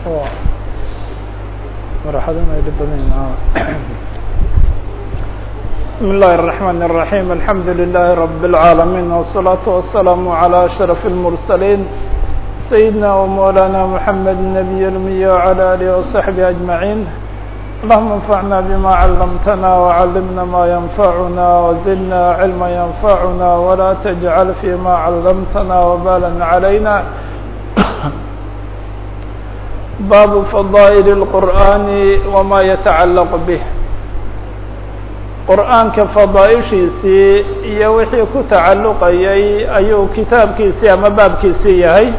بسم الله الرحمن الرحيم الحمد لله رب العالمين والصلاة والسلام على أشرف المرسلين سيدنا ومولانا محمد النبي الأمي وعلى آله وصحبه أجمعين اللهم انفعنا بما علمتنا وعلمنا ما ينفعنا وزدنا علما ينفعنا ولا تجعل فيما علمتنا وبالا علينا باب فضائل القرآن وما يتعلق به qur'aanka fadaaishiisii iyo wixii ku tacalluqayay ayuu kitaabkiisii ama baabkiisii yahay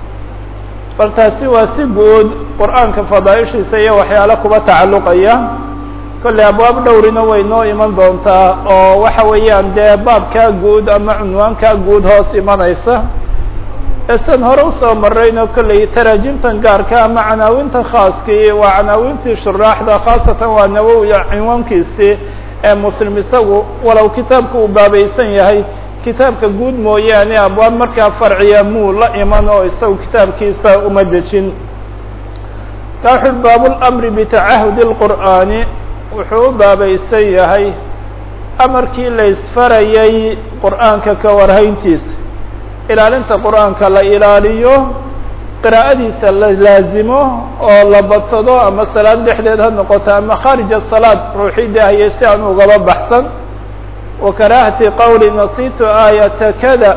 bal taasi waa si guud qur'aanka fadaaishiisa iyo waxyaalo kuba tacalluqaya kolley abwaab dhowrina way noo iman doontaa oo waxa weeyaan dee baabkaa guud ama cunwaankaa guud hoos imanaysa esan hore usoo marayno kolley taraajimtan gaarka ama canaawintan khaaskii waa canaawintii shuraaxda khaasatan waa nawowiya cinwaankiisii ee muslim isagu walow kitaabka uu baabaysan yahay kitaabka guud mooyaane abwaab markaa farciya muu la iman oo isagu kitaabkiisa uma dejin ka wuxu baabulamri bitacahudi اlqur'aani wuxuu u baabaysan yahay amarkii la isfarayay qur'aanka ka warhayntiisa ilaalinta qur'aanka la ilaaliyo qiraa'adiisa la laazimo oo la badsado ama salaad dhexdeed ha noqoto ama khaarij asalaad ruuxii daahiyay si aan ugaba baxsan wa karaahati qowli nasitu aayata kada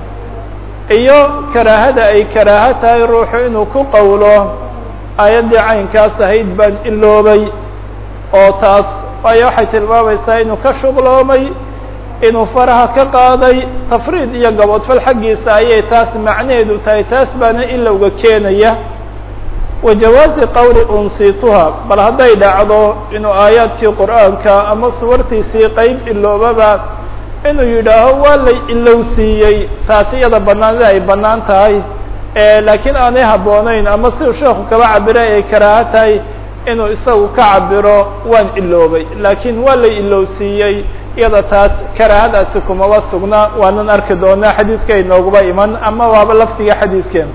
iyo karaahada ay karaaho tahay ruuxu inuu ku qowlo aayaddii caynkaas ahayd baan iloobay oo taas waayo waxay tilmaamaysaa inuu ka shuqloomay inuu faraha ka qaaday tafriid iyo gaboodfal xaggiisa ayay taas macnaheedu tahay taas baana ilowga keenaya wa jawaazi qowli unsituha bal hadday dhacdo inuu aayaadkii qur'aanka ama suwartiisii qeyb iloobaba inuu yidhaaho waa lay ilowsiiyey taasi iyada banaanida ay banaan tahay laakiin aanay habboonayn ama siduu sheekhu kaba cabiray ay karaaho tahay inuu isagu ka cabiro waan iloobay laakiin waa lay ilowsiiyey iyada taas karaahadaasi kumaba sugna waanan arki doonaa xadiiska inooguba iman ama waaba laftiga xadiiskeen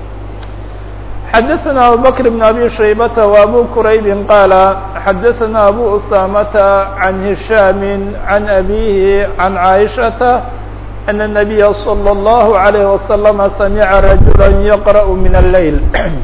xadaثna abubakr بn abi shaybata و abu quraybi qaala xadaثna abu usamata عan hishaami عan abihi عan caaishata أn النabiya slى الlahu عalيه waslama samica rajula yaqrأ min الleyl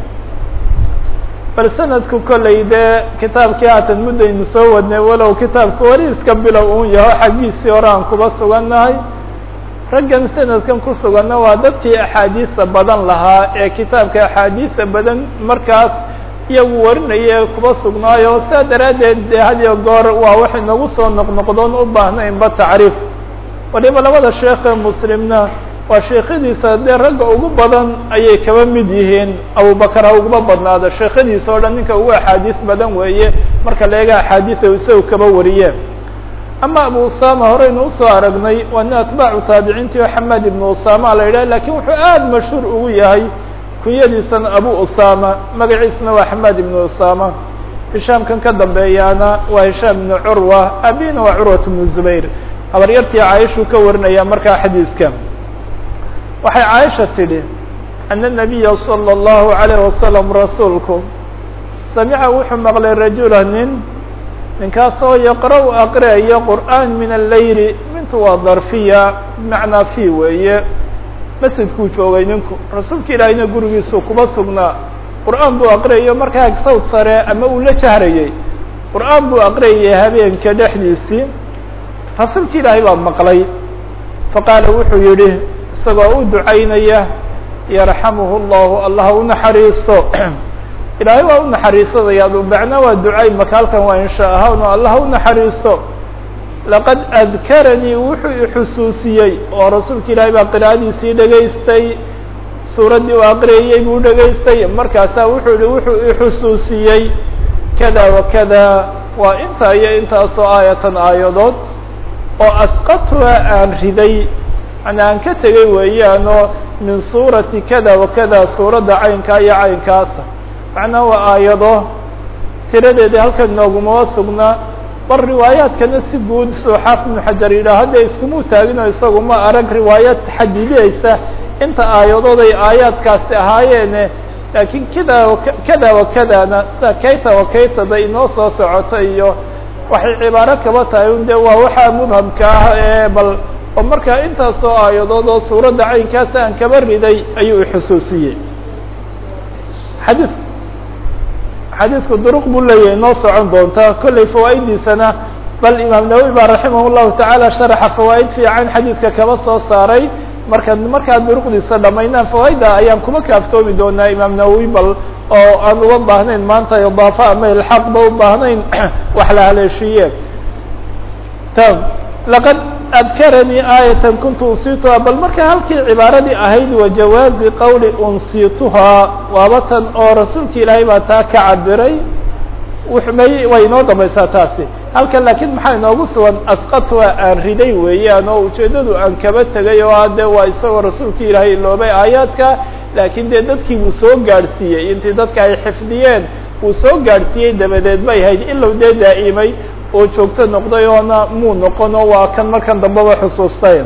bal sanadku kolley dee kitaabkii haatan muddaynu soo wadnay walow kitaabka weli iska bilow un yaho xaggiisii hore aan kuba sugannahay raggan sanadkan ku suganna waa dadkii axaadiista badan lahaa ee kitaabka axaadiista badan markaas iyagu warinaya kuba sugnaayo saa daraaddeed dee hadiyo goor waa wax inagu soo noqnoqdoon u baahnaynba tacriif waliba labada sheekhe muslimna waa sheekhadiisa dee ragga ugu badan ayay kaba mid yihiin abubakar ha ugaba badnaado sheekhadiisa oo dhan ninka ugu axaadiis badan weeye marka la eega axaadiisa isaga kaba wariyeen ama abu usama horeynu usoo aragnay waa nin atbaacu taabiciintii oo xamed ibnu usama la yidhah lakin wuxuu aada mashhuur ugu yahay kunyadiisana abu usama magaciisuna waa xamed ibnu usama hishaamkan ka dambeeyaana waa hishaam ibnu curwa abina waa curwat ibnu zubayr habaryartii caaishuu ka warinaya markaa xadiiska waxay caaisha tidhi ana الnabiya salى الlahu عalayه wasalam rasuulku samica wuxuu maqlay rajula nin ninkaasoo yaqra' aqriayo qur'aan min aleyli mintu waa darfiya bimacnaa fi weeye masjidkuu joogay ninku rasuulka ilaahiyna gurigiisuu kuba sugnaa qur'aan buu aqriyayo markaa sawd sare ama uu la jahrayey qur'aan buu aqriyayay habeenka dhexdiisii rasuulka ilaahay baa maqlay faqaala wuxuu yihi isagoo u ducaynaya yarxamuhu اllahu allah u naxariisto ilaahay waa u naxariisadaya macna waa ducay maka halkan waa insha ahaan allah u naxariisto laqad adkaranii wuxuu ixusuusiyey oo rasuulka ilaahay baa qira'adiisii dhegaystay suuraddii u aqriyayey buu dhegaystay markaasaa wuxuu yihi wuxuu ixusuusiyey kada wa kada waa intaa iyo intaasoo aayatan aayadood oo asqatuha aan riday mana aan ka tegay weeyaanoo min suurati kada wa kada suuradda caynkaa iyo caynkaasa macnaa waa aayado tiradeedii halkan noogumaba sugnaa bal riwaayaadkana si guud soo xaafid ibnu xajar yidhaah hadda iskumuu taagino isagu ma arag riwaayaad xadidiyeysa inta aayadood ay aayaadkaasi ahaayeene laakiin kida kada wa kadana sida kayta wa kaytada inoo soo socota iyo waxay cibaaro kaba tahay un de waa waxaa mubhamka ah ee bal oo markaa intaasoo aayadood oo suuradda caynkaas aan kaba riday ayuu ixusuusiyey xadiis xadiisku duruq buu leeyahay inoo socon doonta kollay fawaa'idiisana bal imaam nawowi baa raximah llahu tacaala sharaxa fawaa'id fiican xadiidka kaba soo saaray marka markaa duruqdiisa dhamaynaan fawaaidda ayaan kuma kaaftoomi doonaa imaam nawowi bal oo aan uga baahnayn maanta idaafa ama ilxaaq ba u baahnayn wax la haleeshiiye tam laqad adkaranii aayatan kuntu unsituhaa bal marka halkii cibaaradii ahayd wa jawaazi qawli unsituhaa waaba tan oo rasuulka ilaahay baa taa ka cabiray may way inoo dambaysaa taasi halkan laakiin maxaa inoogu sugan asqatwa aan riday weeyaan oo ujeeddadu aan kaba tegay oo hadde waa isagoo rasuulka ilaahay iloobay aayaadka laakiin dee dadkii wuu soo gaadhsiiyey intii dadka ay xifdiyeen wuu soo gaadhsiiyey dabadeed bay ahayd ilow dee daa'imay oo joogto noqday oona muu noqon oo waa kan markan dambeba xusuustay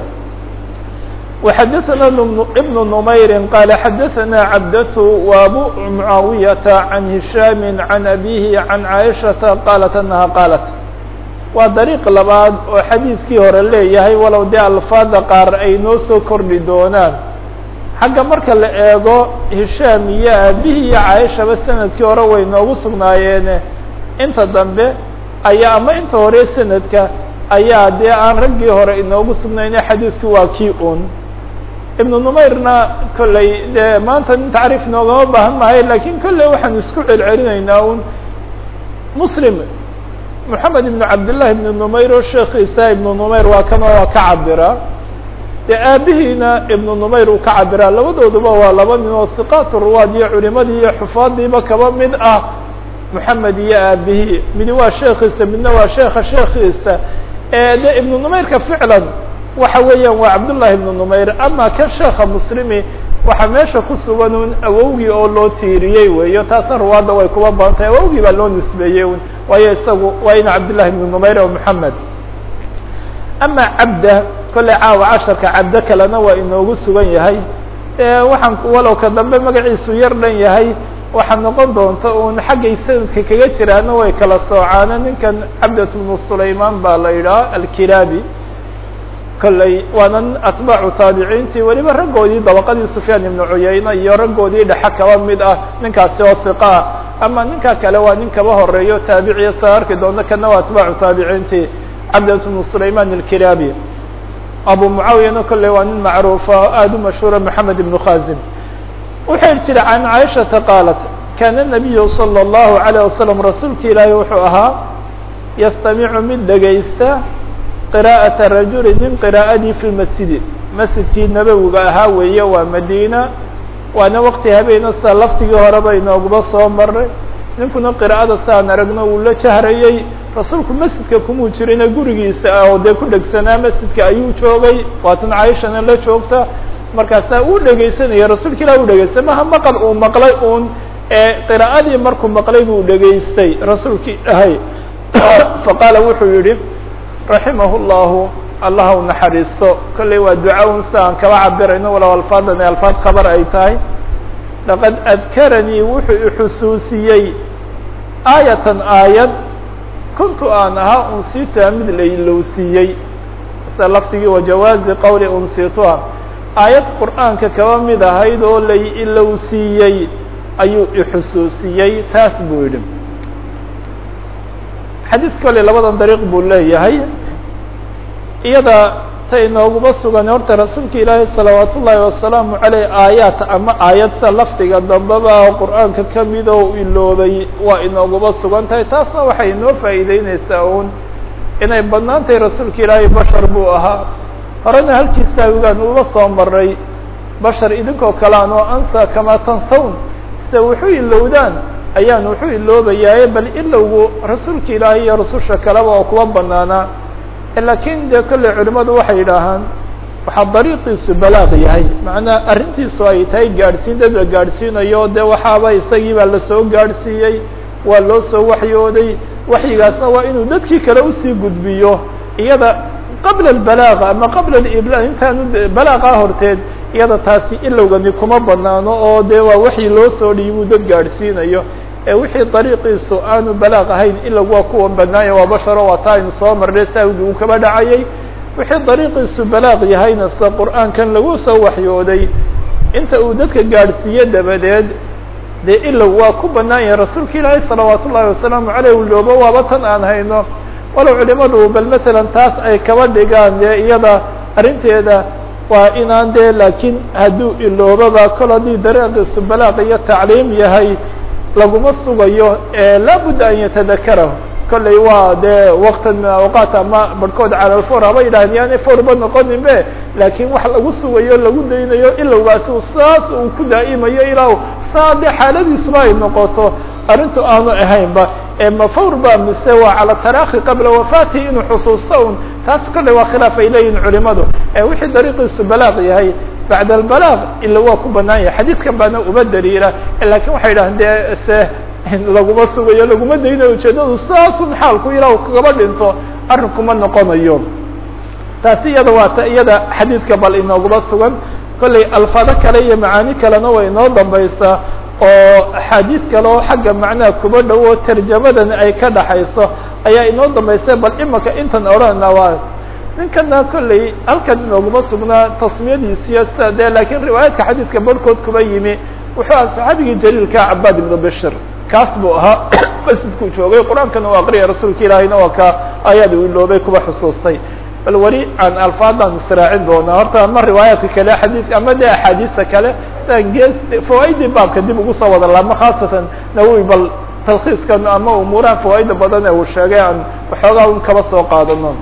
وxadثna بن نmayr qال xadثna cabdة وabu معaaوiyةa عan هiشhاm عan أbيه عan cائشhaةa qاaلت أنha qاaلت waa dariiq labaad oo xadiidkii hore leeyahay walow dee alfaada qaar ay noo soo kordhi doonaan xagga marka la eego hishaam iyo aabihii iyo caaishaba sanadkii hore way noogu sugnaayeene inta dambe ayaa ama inta hore sanadka ayaa dee aan raggii hore inoogu sugnayne xadiidku waa kii un ibnu numayrna kolley dee maanta nin tacriif noogama baahan mahay lakin kolley waxaan isku celcelinaynaa un muslim moxamed ibnu cabdillahi ibnu numayr oo sheekiisa ibnu numayr waa kan oo ka cabira dee aabihiina ibnu numayr uu ka cabiraa labadooduba waa laba nin oo hiqaat ruwaad iyo culimadii iyo xufaadiiba kaba mid ah moxamed iyo aabihii midi waa sheekiisa midna waa sheeka sheekiisa de ibnu numayrka ficlan waxa weeyaan waa cabdullahi ibnu numayr ama kan sheeka muslimi waxaa meesha ku sugan un awowgii oo loo tiiriyey weeyo taasna ruwaadda way kuba badan tahay awowgii baa loo nisbeeyey un waayo isagu waa ina cabdillahi ibnu numayr oo moxamed ama cabda kolley caawa casharka cabdo kalena waa inoogu sugan yahay waxaan walow ka dambe magaciisu yar dhan yahay waxaa noqon doonta un xaggay sanadka kaga jiraana way kala soocaana ninkan cabdat bnu sulayman baa la yidhaha alkilaabi kolley waana atbaacu taabiciintii weliba raggoodii dabaqadii sufyaan ibnu cuyayna iyo raggoodii dhexe kaba mid ah ninkaasi oo hiqa ah ama ninka kale waa nin kaba horeeyo taabiciya sa arki doonto kana waa atbaacu taabiciintii cabdat bnu sulayman alkilaabi abu mucaawiyana kolley waa nin macruufa aada u mashhuura moxamed ibnu khazim wuxuu jira can caaishata qaalat kaana nabiyu salى اllahu alayه wasalam rasuulka ilaahi wuxuu ahaa yastamicu mid dhegaysta qira'ata rajuli nin qiraa'adii fi lmasjidi masjidkii nabowiga ahaa weeye waa madiina waana waqti habeena sida laftigii horeba inooguba soo maray ninkuna qira'ada siaan aragno uu la jahrayey rasuulku masjidka kumuu jirina gurigiisa oo dee ku dhegsanaa masjidka ayuu joogay waatan caaishana la joogta markaasaa uu dhegaysanaya rasuulka ilah u dhegaystay maha maqal uu maqlay un ee qira'adii markuu maqlay buu dhegaystay rasuulka ilaahay faqaala wuxuu yihi raximah llahu allah u naxariisto kolley waa duca un sida aan kaba cabirayno walow alfaadan ee alfaad khabar ay tahay laqad adkaranii wuxuu ixusuusiyey aayatan aayad kuntu aan ahaa unsituha mid la ilowsiiyey sida laftigii wajawaazi qawli unsituha aayad qur'aanka kaba mid ahayd oo lay ilowsiiyey ayuu ixusuusiyey taas buu yidhi xadiis kole labadan dariiq buu leeyahay iyada ta inooguma sugan horta rasuulka ilaahi salawaat ullaahi wasalaamu caleyh aayaat ama aayadta lafdiga dambeba qur'aanka kamid oo iloobay waa inooguma sugan tahay taasna waxay inoo faa'iideyneysaa un inay badnaan tahay rasuulka ilaahay bashar buu ahaa horena halkiisa awigaan uga soo maray bashar idinkoo kalean oo ansa kamaa tansawn se wuxuu ilowdaan ayaan wuxuu iloobayaaye bal ilowgu rasuulka ilaahay iyo rasusha kaleba oo kuwa banaanaa lakin dee kolley culimadu waxay yidhaahaan waxaa dariiqiisu balaaq yahay macnaa arrintiisu ay tahay gaadhsiin dad la gaadhsiinayo dee waxaaba isagii baa lasoo gaadhsiiyey waa loo soo waxyooday waxyigaasna waa inuu dadkii kale usii gudbiyo iyada qabla albalaaq ama qabla ibla intaanu balaaqa horteed iyada taasi ilowgani kuma banaano oo dee waa waxii loo soo dhiibuu dad gaadhsiinayo ee wixii dariiqiisu aanu balaaq ahayn ilowg waa kuwa banaanya waa basharo waa taa aynu soo marnay saawigii uu kaba dhacayay wixii dariiqiisu balaaq yahayna sida qur'aankan lagu soo waxyooday inta uu dadka gaadhsiiye dabadeed dee ilow waa ku banaan yahay rasuulka ilaahay salawaat ullahi wasalaamu caleyh uloobo waaba tan aan hayno walow culimadu bal masalan taas ay kaba dhigaan dee iyada arrinteeda waa inaan dee laakiin hadduu iloobaba kol haddii dariiqiisu balaaq iyo tacliim yahay laguma sugayo laabudda an yatadakarahu kolley waa dee waktan min awqaat ama barhkood calalfor haba yidhahdeen yaani forba noqonin be laakiin wax lagu sugayo lagu daynayo ilowgaasi saas uu ku daa'imayo ilaa saa dee xaaladiisuba ay noqoto arrintu aanu ahaynba ma fawr ba mise waa cala taraakhi qabla wafaatihi inuu xusuusto un taas kolley waa khilaaf ay leeyihin culimadu wixii dariiqiisu balaaq yahay bacda albalaaq ila waa ku banaan yahay xadiidkan baana uma daliila lakin waxay yidhahdeen dee se laguma sugayo laguma daynayo ujeedadu saasun xaalku ilaa kagaba dhinto arrinkuma noqonayo taasi iyada waa ta iyada xadiidka bal inooguma sugan kolley alfaado kale iyo macaani kalena way inoo dambaysaa oo axaadiid kale oo xagga macnaha kuba dhowo tarjamadan ay ka dhaxayso ayaa inoo dambaysa bal imaka intan odhanna waa ninkana kolley halkan inooguma sugnaa tasmiyadiisiyo sida dee lakiin riwaayaadka xadiidka barhkood kuba yimi wuxuu aha saxaabigii jaliilka cabaad ibnu bashir kaas buu ahaa masjidkuu joogay qur-aankana u aqriyay rasuulka ilaahayna waa ka ayaad u iloobay kuba xusuustay bal weli aan alfaadaan israacin doonaa horta ama riwaayaadka kale xadiidka ama de axaadiista kale siaan gees fawaaidii baabka dib ugu soo wada laabma khaasatan nawowi bal talkhiiskan ama umuuraha fawaaida badan ee uu sheegay aan waxoogaa un kaba soo qaadano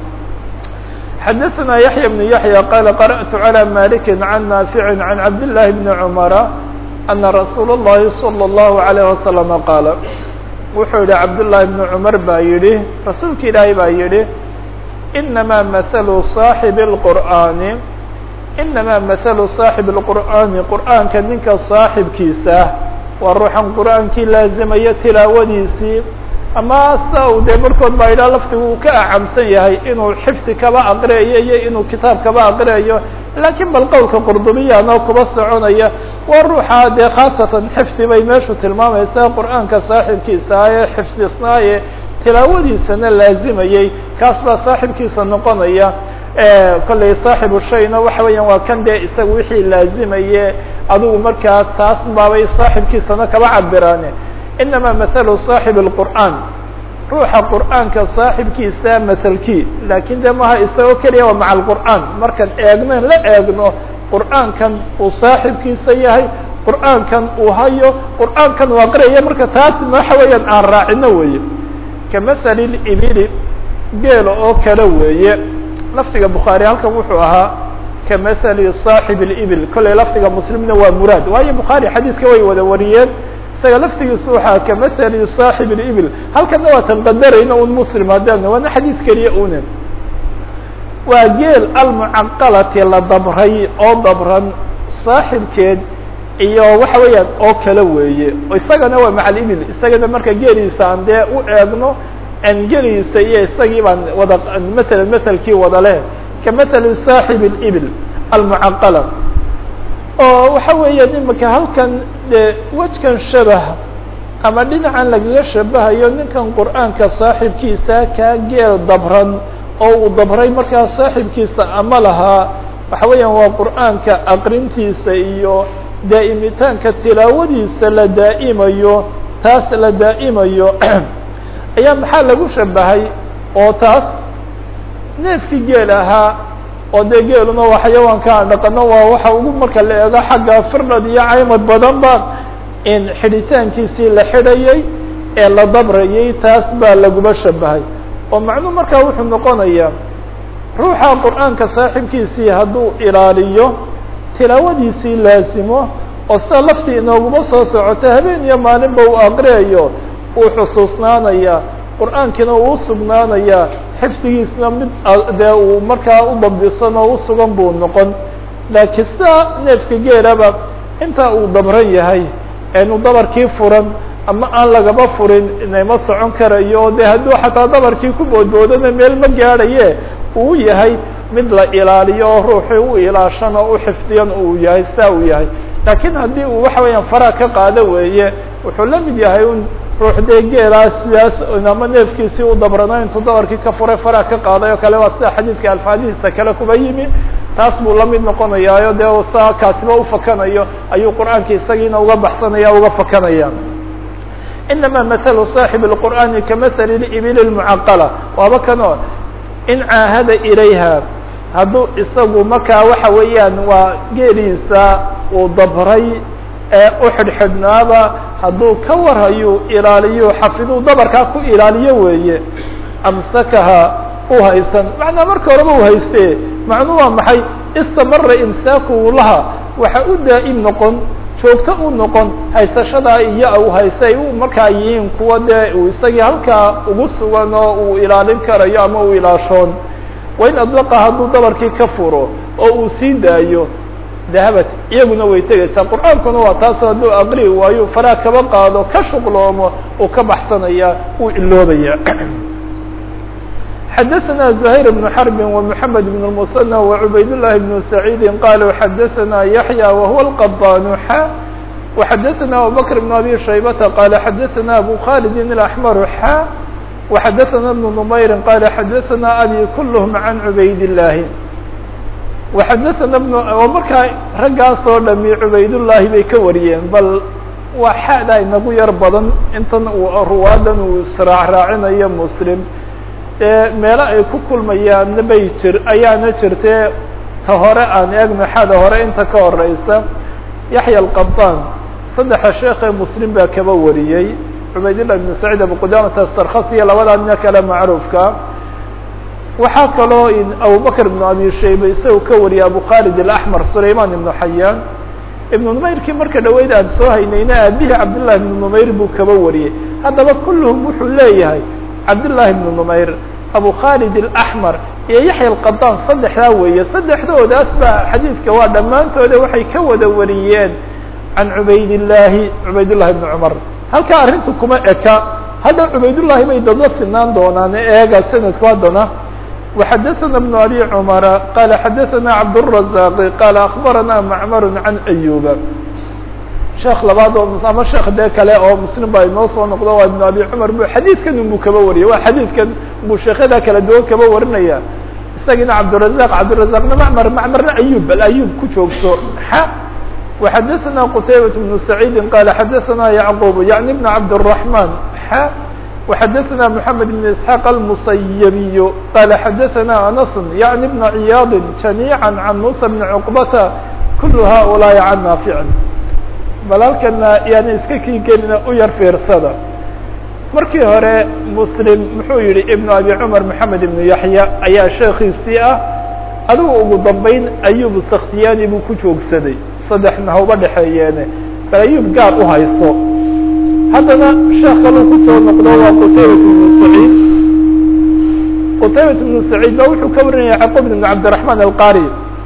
xadaثna yaحya بن yaحya qala qarأtu عalى maliki can naafici can cabd لlahi bni cmara ana rasuul الlahi slى الlahu عalيه waslama qaala wuxuu yihi cabdالlahi bni cumar baa yihi rasuulka ilaahay baa yihi inama mahalu صaaxibi الqur'aani inama mahalu صaaxibi الqur'aani qur'aanka ninka saaxibkiisa waa ruuxan qur'aankii laazimaya tilaawadiisii ama sa u dee barkood baa yidhaha laftigu uu ka acamsan yahay inuu xifdi kaba aqriyayo iyo inuu kitaab kaba aqriyayo laakiin bal qowlka qurdubiyaanoo kuba soconaya waa ruuxa dee khaasatan xifdi bay meeshu tilmaamaysaa qur'aanka saaxibkiisa ee xifdisnaaye tilaawadiisana laazimayey kaas baa saaxibkiisa noqonaya kolley saaxibu shayna waxa weeyaan waa kan dee isaga wixii laazimaye adigu markaa taas baabay saaxibkiisana kaba cabiraane inama mahalu صaaxib الqur'aan ruuxa qur'aanka saaxibkiisa mahalkii lakin de maha isagoo keliya waa maca alqur'aan markaan eegnen la eegno qur'aankan uu saaxibkiisa yahay qur'aankan uu hayo qur'aankan uu aqriyaya marka taas waxa weeyaan aan raacino weeye kamahali libili geelo oo kale weeye lafdiga bukhaari halkan wuxuu ahaa kamahali صaaxib اibil kolley lafdiga muslimna waa muraad waayo bukhaari xadiiska way wada wariyeen isaga laftigiisu waxaa kamahali صaaxib اibil halkana waa tan qadarayna un muslim haddaan waana xadiis keliya une waa geel almucaqalati la dabray oo dabran saaxibkeed iyo waxa weeyaan oo kale weeye isagana waa maca libil isagana marka geeliisa aan dee u eegno an geliisa iyo isagii baan wada maala maselkii wada leh kamahali صaaxib اibil almucaqala oo waxa weeyaan imika halkan de wejkan shabah ama dhinacan lagaga shabahayo ninkan qur'aanka saaxibkiisa kaa geel dabran oo uu dabray markaa saaxibkiisa ama lahaa waxa weeyaan waa qur'aanka aqrintiisa iyo daa'imitaanka tilaawadiisa la daa'imayo taas la daa'imayo ayaa maxaa lagu shabahay oo taas neefkii geel ahaa oo dee geeluna waa xayawaanka aan dhaqano waa waxa ugu marka la eego xagga firdhad iyo caymad badanba in xidhitaankiisii la xidhayay ee la dabrayay taas baa laguba shabahay oo macnuu markaa wuxuu noqonayaa ruuxa qur'aanka saaxibkiisii hadduu ilaaliyo tilaawadiisii laasimo oo sida laftii inooguma soo socota habeen iyo maalinba uu aqriyayo uu xusuusnaanaya qur'aankiina uu usugnaanaya xifdigiisna mid dee uu markaa u dabdisan oo usugan buu noqon laakiin sida neefka geelaba intaa uu dabran yahay eenu dabarkii furan ama aan lagaba furin inama socon karayo de hadduu xataa dabarkii ku boodboodana meel ma gaadhaye uu yahay mid la ilaaliyo oo ruuxii u ilaashan oo u xifdiyan uu yahay saa uu yahay laakiin haddii uu waxa weeyaan faraha ka qaado weeye wuxuu la mid yahay un ruux dee geelaas sidaas ama neefkiisii u dabrano intuu dabarkii ka furay faraha ka qaaday oo kale waa sida xadiidka alfaadihiisa kale kuba yimi taas buu la mid noqonayaayo dee saa kaasiba ufakanayo ayuu qur'aanka isagiina uga baxsanaya uga fakanaya inama mahalu saaxib اlqur'aani kamahali libili lmucaqala waaba kanoo in caahada ilayha hadduu isagu markaa waxa weeyaan waa geeliisa uu dabray ee u xidhxidhnaaba hadduu ka warhayo ilaaliyo xafiduu dabarkaa ku ilaaliyo weeye amsakaha u haysan macnaa marka horeba u hayste macnuu waa maxay istamara imsaakuhu laha waxa u daa'im noqon joogto u noqon haysashadaa iyo u haystay u markaa yihiin kuwa dee uu isagii halkaa ugu sugan oo uu ilaalin karayo ama uu ilaashoon wain adlaqa hadduu dabarkii ka furo oo uu sii daayo dahabat iyaguna way tegaysaa qur'aankuna waa taasoo hadduu aqri waayo faraa kaba qaado ka shuqloomo uu ka baxsanaya uu iloobaya xadaثna زhayr بن xرb ومحamed بن المثنى وعubayd للhi بن سعيid qalوا xadaثna yaحyى وهuوa الqباn xa وxadaثna abubكر بن abي شhaybةa qال xadaثna abu khالد الأحmر xa وxadaثna بن نmayr qال xadaثna abي kulhm عan عubayd اللahi وxadaثna بن markaa raggaasoo dhami cubaydالlahi bay ka wariyeen bal waa xada inagu yar badan intan ruwaadan uu israac raacinayo mslim meelo ay ku kulmayaanna bay jir ayaana jirtee ta hore aan eegno xada hore inta ka horeysa yaxya alqabaan saddexa sheekee muslim baa kaba wariyey cubaydillah ibn saciid abu qudamata sarkhas iyo labadaa nina kale macruufka waxaa kaloo abubakr ibnu abi shayba isagu ka wariyay abu khalid alaxmar sulayman ibnu xayaan ibnu numayrkii marka dhaweyd aan soo haynayna aabihii cabdillahi ibnu numayr buu kaba wariyey haddaba kulluhum wuxuu leeyahay cabdالlahi بن نmayr abu khالد الأحmر iyo yaحya الqadan saddexdaa weeye saddexdoodaas ba xadiidka waa dhammaantooda waxay ka wada wariyeen can cubayd الlahi cubayd الlahi بن cmar halkaa arrintu kuma eka hadda cubaydالlahi bay dadla sinaan doonaan eega sanadku haddana وxadaثna بن abي cmara qala xadaثna cabdالرaزاq qala aخbarana macmar عan أyuba sheekh labaad oo ama sheekh dee kale oo muslim baa inoo soo noqdo waa ibn abi cumar bu xadiidkan unbuu kaba wariyay waa xadiidkan buu sheekyadaa kala duwan kaba warinaya isagina cabdirazaq cabdirazaqna macmar macmarna ayub bal ayub ku joogto xa وxadaثna qtaybaة بن سacيidi qala xadaثna yعqub yaعni بn cabdالرaحman xa وxadaثna mحamed بn isحاq الmusayabiy qala xadaثna anas yaعni بn ciyaad جamيعا can musa بn cqbata kul haؤulaaءi can naafic bal halkana yaani iska kii gelina u yar fiirsada markii hore muslim muxuu yihi ibnu abi cumar maxamed ibnu yaxya ayaa sheekiisii ah adigu ugu dambeyn ayub sakhtiyani buu ku joogsaday saddexna hauba dhexeeyeene bal ayub gaar u hayso haddana sheekh kaluu kusoo noqdo waa qutaybat ibnu saciid qutaybat ibnu saciid ba wuxuu ka warinaya yacqub ibn cabdiraحman alqari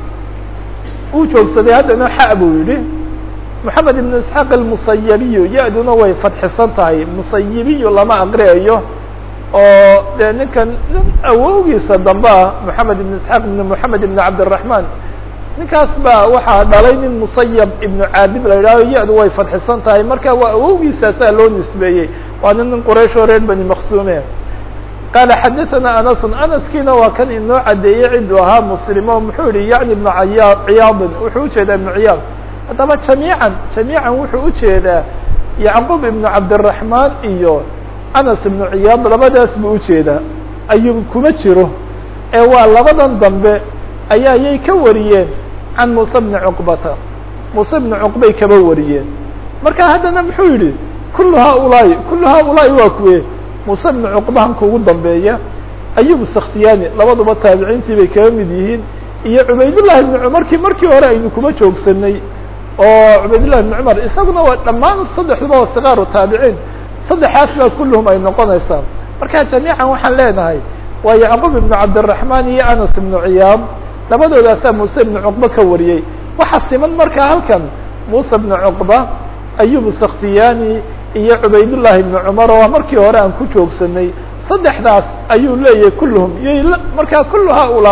uu joogsaday haddana xa buu yihi محamed iبn isحاq الmusayabiyu ya-duna way fadxisan tahay musayibiyu lama aqriyayo oo dee ninkan nin awowgiisa dambe ah moxamed ibn isحaaq ibn moxamed ibn cabdالرaحman ninkaas baa waxaa dhalay nin musayab ibnu caabid la yidhahdo ya-du way fadxisan tahay marka waa awowgiisaasaa loo nisbeeyey waana nin quraysh oo reer bani maksume qaala xadaثana anas anaskiina waa kan inoo cadeeyey cidu ahaa muslimo muxuu yihi yaعni ibnu aya ciyaadin wuxuu ujeedaa ibnu ciyaad haddaba jamiican jamiican wuxuu ujeedaa yacqub ibnu cabdiraحmaan iyo anas ibnu ciyaad labadaas buu ujeedaa ayub kuma jiro ee waa labadan dambe ayaa yay ka wariyeen can muuse bni cuqbata muuse bni cuqbay kaba wariyeen marka haddana muxuu yihi kulu haulaai kulu haulaai waa kuwe muuse bni cuqbahan kugu dambeeya ayub sakhtiyani labaduba taabiciintii bay kaga mid yihiin iyo cubaydullahi ibni cumarkii markii hore aynu kuma joogsanay oo cubaydالlah بن cmar isaguna waa dhammaan saddexduba waa sikaaru taabiciin saddexaas baa kulluhum ay noqonaysaa marka jamiican waxaan leenahay waa yacqub ibnu cabdالرaحman iyo anas ibnu ciyaad labadoodaasaa muuse ibnu cuqba ka wariyey waxa siman marka halkan muuse ibnu cuqba ayub sakhtiyani iyo cubaydullahi ibnu cumar oo markii hore aan ku joogsanay saddexdaas ayuu leeyahay kulluhum y markaa kullu haulaai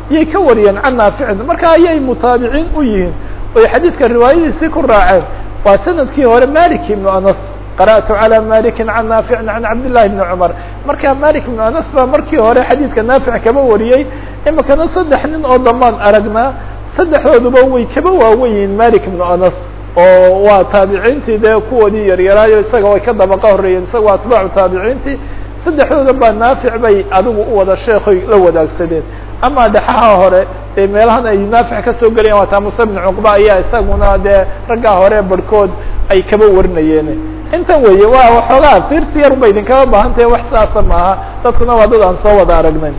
iyay ka wariyeen can naaficin marka ayay mutaabiciin u yihiin oy xadiidka riwaayadiisii ku raaceen waa sanadkii hore malik ibnu anas qara'tu calى maliki can naaficin can cabdillahi bni cumar marka malik ibnu anas baa markii hore xadiidka naafic kaba wariyey imikana saddex nin oo dambaan aragnaa saddexdooduba way kaba waaweyiin malik ibnu anas oo waa taabiciintii dee kuwoodii yaryaraayo isaga way ka dabaqa horreeyeen isaga waa atbaacu taabiciintii saddexdooda baa naafic bay adigu u wada sheekoy la wadaagsadeen ama dhexaha hore ee meelahan ay naafic ka soo gelayaan waa taa muse bn cuqba ayaa isaguna dee raggaa hore barhkood ay kaba warinayeen intan weeye waa waxoogaa fiirsi yar ba idinkaba baahan tahe wax saasa maaha dadkuna waa dad aan soo wada aragnay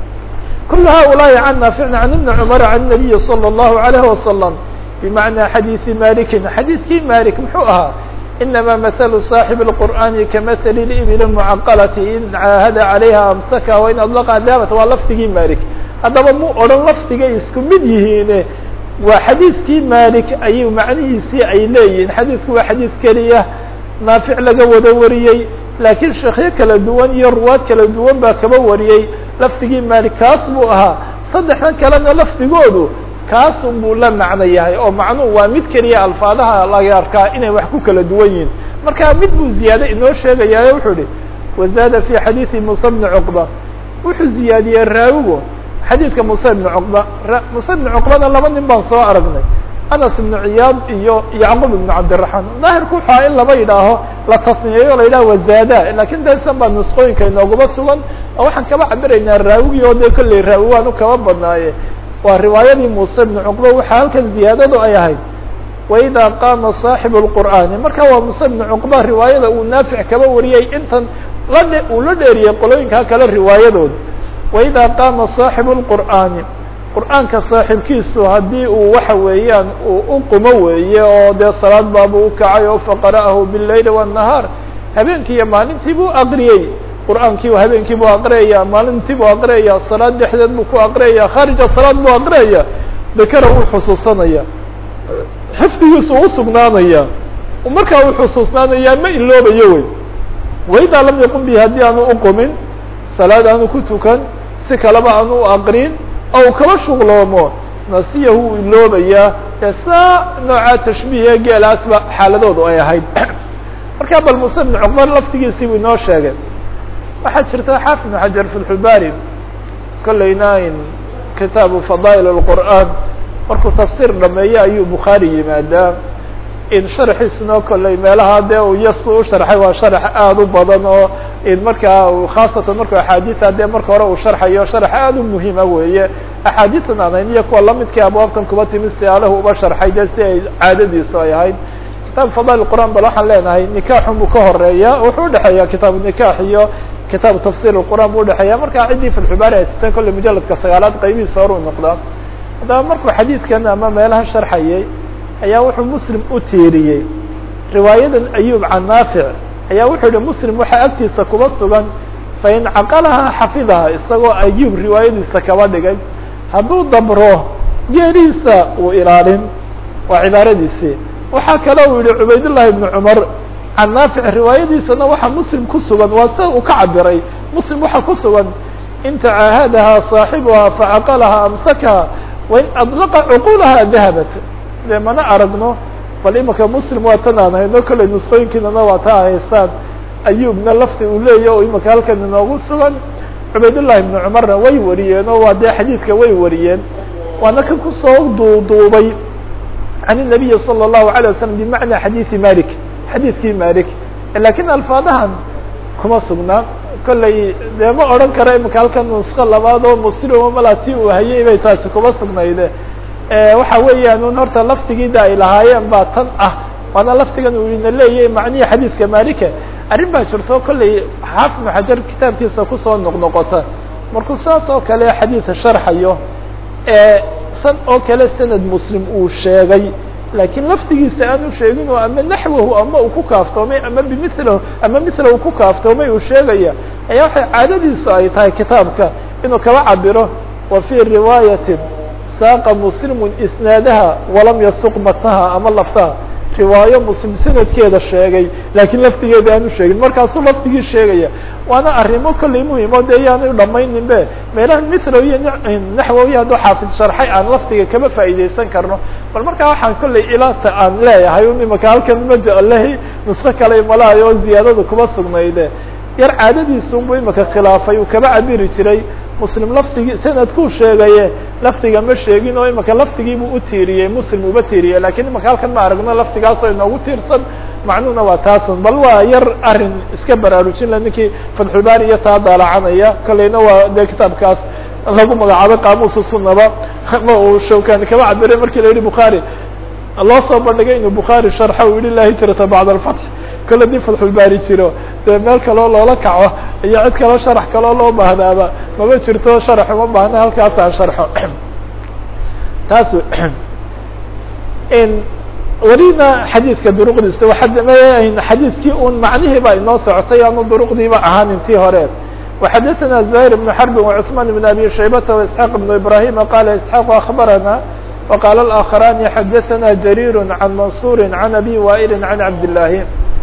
kul haؤulaaءi can naaficna can ibni cumar can nabiyi salى الlahu عalayه wasalam bimacnaa xadiisi malikin xadiidkii malik muxuu ahaa inama maثlu صaaxib الqur'ani kamahli ibil mucaqalati in caahada calayha amsaka wain adlaqa daabat waa lafdigii malik haddaba mu odhan lafdigay isku mid yihiine waa xadiidkii malik ayuu macnihiisii ay leeyihiin xadiidku waa xadiid keliya naafic laga wada wariyey laakiin sheekyo kala duwan iyo ruwaad kala duwan baa kaba wariyey lafdigii malik kaas buu ahaa saddexdan kalena lafdigoodu kaasun buu la macno yahay oo macnuhu waa mid keliya alfaadaha laga arkaa inay wax ku kala duwan yihiin marka mid buu ziyaade inoo sheegayaayo wuxuu ihi wazaada fi xadiidi musa bni cuqba wuxuu ziyaadiyey raawigo xadiidka muuse bni cuqba muuse bni cuqbana laba nin baan soo aragnay anas ibnu ciyaad iyo yacqub ibnu cabdiraxmaan daahirku waxaa in laba yidhaaho la tasniyeeyo la yidhaha wazaada lakin daysan baa nusqooyinka inooguma sugan oo waxaan kaba cabiraynaa raawigii oo dee kolley raawi waanu kaba badnaaye waa riwaayadii muuse bni cuqba waxaa halkan ziyaadadu ay ahayd waida qaama saaxibu lqur'aani marka waa muuse bni cuqba riwaayada uu naafic kaba wariyey intan ladhe uu la dheeriyey qolooyinkaa kale riwaayadooda waida qaama saaxibu lqur'aani qur'aanka saaxiibkiisu haddii uu waxa weeyaan uu u qumo weeye oo dee salaad baabuu ukacay oo faqara'ahu biاleyli wالnahaar habeenkii iyo maalintii buu aqriyey qur'aankii habeenkii buu aqriyaya maalintii buu aqriyaya salaad dhexdeed buu ku aqriyaya khaarija salaad buu aqriyaya dakara uu xusuusanaya xifdigiisu u sugnaanaya markaa uu xusuusnaanaya ma iloobayo wey waidaa lam yaqum bi haddii aanu uqumin salaad aanu ku tukan si kaleba aanu u aqrin ou kaba shuqloomo nasiyahu uu iloobayaa ee saa nooca tashbiihe geelaasba xaaladoodu ay ahayd markaa bal muse bn cuqbar laftigiisii buu inoo sheegay waxaa jirta xaafid bn xajar fi lxubaari kolleyna in kitaabu fadaa'il اlqur'aan markuu tafsiir dhameeye ayuu bukhaari yimaadaa in sharxiisuna kolley meelaha dee uu yas u sharxay waa sharx aada u badan oo in markaa khaasatan markuu axaadiia dee marka hore uu sharxayo sharx aada u muhiima weeye axaadiian anayn iyo kuwa lamidkii abwaabtan kuba timid siaalahu uba sharxay dee si ay caadadiisu ay ahayd kitaab fadail qur'an bal waxaan leenahay nikaaxun buu ka horeeya wuxuu udhexeeya kitaabu nikaax iyo kitaabu tafsir qur'an buu udhexeeya marka ciddii filxibaari haysatay kolley mujaladka sagaalaad qaybihiisa hor u noqdaa haddaba markuu xadiidkan ama meelaha sharxayay ayaa wuxuu muslim u tiiriyey riwaayadan ayub can naafic ayaa wuxuu yihi muslim waxaa agtiisa kuba sugan fain caqalaha xafidaha isagoo ayub riwaayadiisa kaba dhigay hadduu dabro geerihiisa uu ilaalin waa cibaaradiisii waxaa kale uu yihi cubaydullahi ibnu cumar can naafic riwaayadiisana waxaa muslim ku sugan waa sida uu ka cabiray muslim waxaa ku sugan in tacaahadaha saaxibuha facaqalaha amsakaha wain adlaqa cuqulaha dahabat de mana aragno bal imika muslim waa tan aan hayno kolley nusqooyinkiinana waa taa haysaan ayubna lafti uu leeyahy oo imika halkan inoogu sugan cubaydullahi ibnu cumarna way wariyeen oo waa dee xadiidka way wariyeen waana kan kusoo duuduubay can الnabiyi salى الlahu عalيه waslm bimacna xadiidi malik xadiidkii malik lakin alfaadahan kuma sugnaa kolley dee ma odhan kara imika halkan nusko labaad oo muslimo malati uu hayay bay taasi kuma sugnayde waxa weeyaan un horta laftigiida ay lahaayeen baa tan ah waana laftigan uu ina leeyahay macnihi xadiidka malike arrin baa jirto kolley xaafid ibnu xajar kitaabkiisa kusoo noqnoqota markuu saas oo kale xadiidka sharxayo san oo kale sanad muslim uu sheegay laakiin laftigiisa aanu sheegin oo ama naxwahu ama uu ku kaaftoomay ama bimithlahu ama mithlahu ku kaaftoomay uu sheegaya ayaa waxay caadadiisu ay tahay kitaabka inuu kaba cabiro wa fii riwaayatin saaqa muslimun isnaadaha walam yasuq matnaha ama laftaha riwaayo muslim sanadkeeda sheegay laakiin laftigeeda aanu sheegin markaasuu laftigii sheegaya waana arrimo kollay muhimo de yaanu dhamaynin be meelaha mithlow iyo naxwowi hadduu xaafid sharxay aan laftiga kama faa'iideysan karno bal markaa waxaan kollay ilaata aan leeyahay un imaka halkan majalehi nusko kale malahay oo ziyaadada kuma sugnayde yar caadadiisunbu imaka khilaafay uu kaba cabiri jiray muslim laftigii sanadkuu sheegaye laftiga ma sheegin oo imaka laftigiibuu u tiiriyey muslim uba tiiriyey lakiin imaka halkan ma aragno laftigaasoo inoogu tiirsan macnuhuna waa taasun bal waa yar arin iska baraarujin la ninkii fatxulbaari iyo taa daalacanaya kolleyna waa de kitaabkaas lagu magacaabay qaamuusu sunaba ma uu shawkani kaba cabiray markii la yihi bukhaari loo soo bandhigay inuu bukhaari sharxa uu yihi la hijrata bacd alfatx kole dii fatxulbaari jiro dee meel kaloo loola kaco iyo cid kaloo sharax kaloo loo baahnaaba mama jirto sharax uma baahna halkaasaan sharxo taas welina xadiidka duruqdiisa xadiidkii un macnihii ba inoo socotay aanu duruqdiiba ahaan intii hore وxadثna زهير بن حرب وعثمان بن أbي شhيبة وإسحاq بن إبراهيم qال إسحاq أخبرنا وqال الآخران xadثna جرير عن منصور عن أbي وائل عن عبد اللahi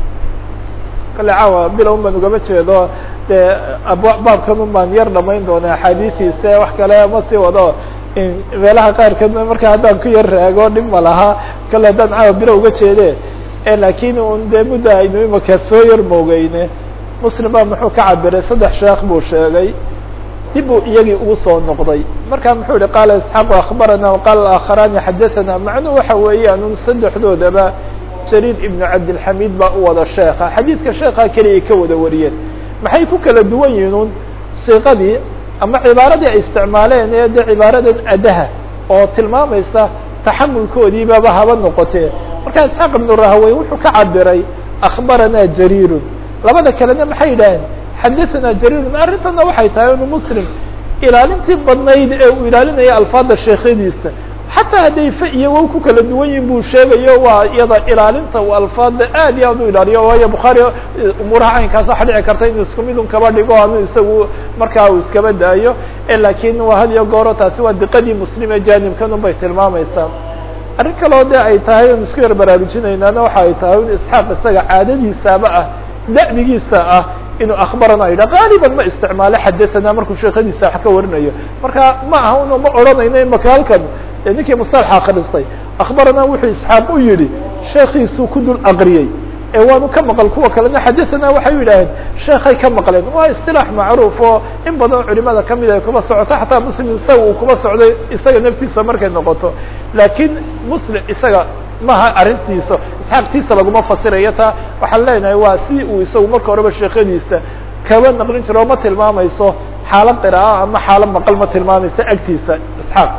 kale caawa bilow baan ugama jeedo dee baabkan un baan yar dhamayn doona axaadiistiisa wax kale ma sii wado meelaha qaarkood marka haddaan ku yar raago dhib ma laha kale haddaan caawa bilow uga jeede lakin un dee mudda aynu imaka soo yar moogeyne muslim baa muxuu ka cabiray saddex sheekh buu sheegay dib buu iyagii ugu soo noqday marka muxuu yihi qaala isxaaq akhbarana waqaala aakharani xadathana macnuhu waxa weeyaan un saddexdoodaba jariir ibnu cabdilxamiid baa u wada sheeka xadiidka sheekha keliya ka wada wariyeen maxay ku kala duwan yihiin un siiqadii ama cibaaradii ay isticmaaleen ee de cibaaradan adaha oo tilmaamaysa taxamulkoodiibaba haba noqotee marka isxaaq ibnu rahawey wuxuu ka cabiray akhbaranaa jariirun labada kalena maxay yidhaaheen xadathana jariirun arrintana waxay tahay inu muslim ilaalintii badnayd ee uu ilaalinaya alfaada sheekhadiisa xataa hadday fa iyo wow ku kala duwan yihin buu sheegayo waa iyada ilaalinta uu alfaada aad iyo aad u ilaaliyo waayo bukhaari umuuraha caynkaas waxa dhici karta inuu isku mid un kaba dhigo ama isagu markaa uu iskaba daayo lakin waa had iyo gooro taasi waa diqadii muslim ee jaanibkan un bay tilmaamaysaa arrin kaloo de ay tahay on isku yar baraarujinaynaana waxa ay tahay in isxaaq isaga caadadiisaaba ah da'digiisa ah inuu akhbarana yidha qaaliban ma isticmaalo xadathana markuu sheekadiisa wax ka warinayo marka ma aha un ma odhanayno imaka halkan ninkii musalaxa akristay akhbarana wuxuu isxaaq u yihi sheekiisuu ku dul aqriyey ee waanu ka maqal kuwa kalena xadathana waxay yidhaaheen sheekhay ka maqleen waa isilaax macruuf oo in badan culimada kamid ay kuba socoto xataa muslim isaga uu kuba socday isaga naftiisa markay noqoto laakiin muslim isaga maha arrintiisa isxaaqtiisa laguma fasirayo taa waxaan leenahay waa si uu isagu marka horeba sheekadiisa kaba naqlin jiro o ma tilmaamayso xaalo qira'a ama xaalo maqal ma tilmaamayso agtiisa isxaaq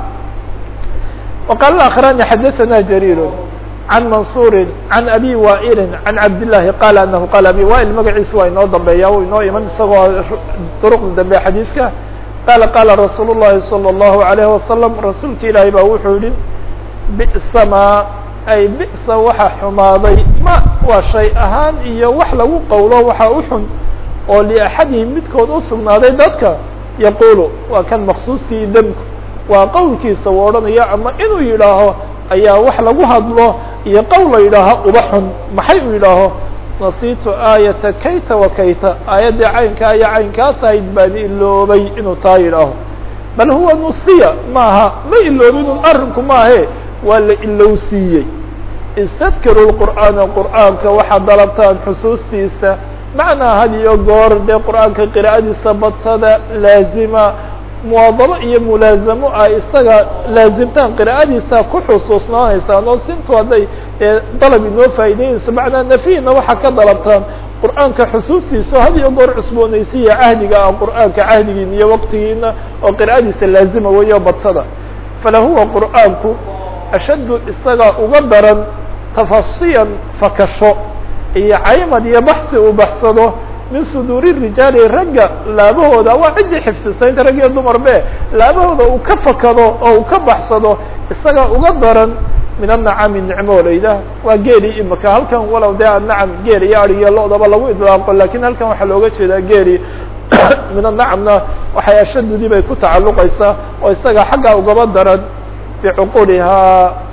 وqال الآkخران xdثna جرير عن منصور عن أbي وائل عن عبد اللahi qال أنه qال أbي وائل magaciisa waa inoo dambeeya u inoo iman isagoo drqda dambe xadيiثka qال qاla رasuuل اللhi صلى الله عليه وسلم rasuulka ilaahi ba wuxuu yihi بئس ma ay بئsa waxa xumaaday ma waa shay ahaan iyo wax lagu qowlo waxa u xun oo لأحadihim midkood usugnaaday dadka yaqulu waa kan مkصuuskii dmku waa qowlkiisa u odhanayo ama inuu yidhaaho ayaa wax lagu hadlo iyo qowl la yidhaaho uba xun maxay uu yidhaaho nasiitu aayata kayta wa kayta aayaddii caynkaa iyo caynkaas ahayd baan iloobay inuu taa yidhaaho bal huwa nusiya maaha ma iloobinun arrinku maahe waa la ilowsiiyey istadkiru lqur'aana qur'aanka waxaad dalabtaan xusuustiisa macnaa had iyo goor dee qur'aanka qiraa'adiisa badsada laazima muwaadabo iyo mulaazamo ay isaga laazimtaan qira'adiisa ku xusuusnaanaysaan oo sintu hadday dalab inoo faa'ideynayso macnaa nafihina waxaa ka dalabtaan qur'aanka xusuustiisa had iyo goor cusboonaysiya cahdiga ah qur'aanka cahdigiina iyo waqtigiina oo qira'adiisa laazima weyo badsada falahuwa qur'aanku ashaddu isaga uga daran tafasiyan fakasho iyo caymad iyo baxsi uu baxsado min suduuri rijaali ragga laabahooda waa ciddii xifdisaynta rag iyo dumar be laabahooda uu ka fakado oo uu ka baxsado isaga uga daran min anacami nicmoolayda waa geeli imika halkan walow dee anacam geel iyo ad iyo lo-daba lagu idlaaqo lakin halkan waxaa looga jeedaa geeli min anacamna waxay ashadudii bay ku tacalluqaysaa oo isaga xaggaa ugaba daran bicuqulihaa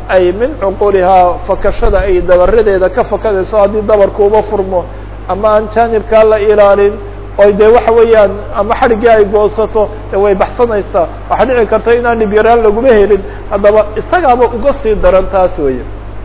ay min cuqulihaa fakashada ay dabaradeeda ka fakadayso haddii dabarku uba furmo ama aan jaanibkaa la ilaalin oy dee waxa weeyaan ama xadhiggii ay goosato de way baxsanaysaa waxaa dhici karta inaan dhib yaraan laguma helin haddaba isagaaba uga sii daran taas weeye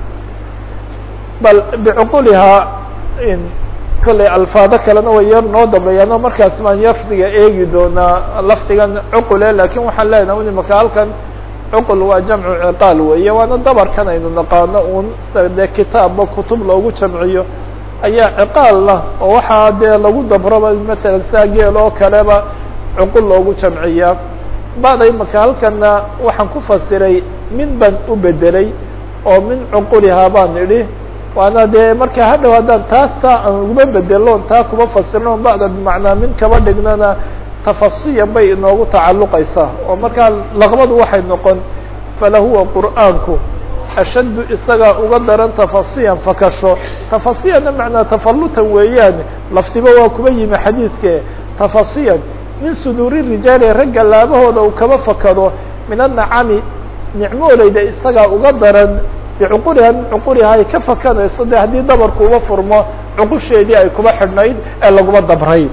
bal bicuqulihaa kolley alfaado kalena way yar noo dambeeyaan oo markaas baan lafdiga eegi doonaa lafdigan cuqule lakin waxaan leenahay imaka halkan cuqul waa jamcu ciqaal weeye waana dabarkan aynu naqaano un dee kitaabba kutub loogu jamciyo ayaa ciqaalna oo waxaa dee lagu dabraba matalan saa geel oo kaleba cuqul loogu jamciyaa bada imaka halkana waxaan ku fasiray min baan u bedelay oo min cuqulihaa baan idhi waana dee marka hadhow haddaan taasa aan uguma bedeloon taa kuma fasirno bacda bimacnaa min kaba dhignana tafasiyan bay inoogu tacalluqaysaa oo markaa laqbadu waxay noqon falahuwa qur'aanku ashaddu isagaa uga daran tafasiyan fakasho tafasiyanna macnaa tafallutan weeyaan lafdiba waa kuba yimi xadiidke tafasiyan min suduuri rijaali ragga laabahooda uu kaba fakado min annacami nicmooleyda isagaa uga daran bicuquliha min cuquliha ay ka fakanayso de haddii dabarku uba furmo cuqusheedii ay kuba xidhnayd ee laguma dabray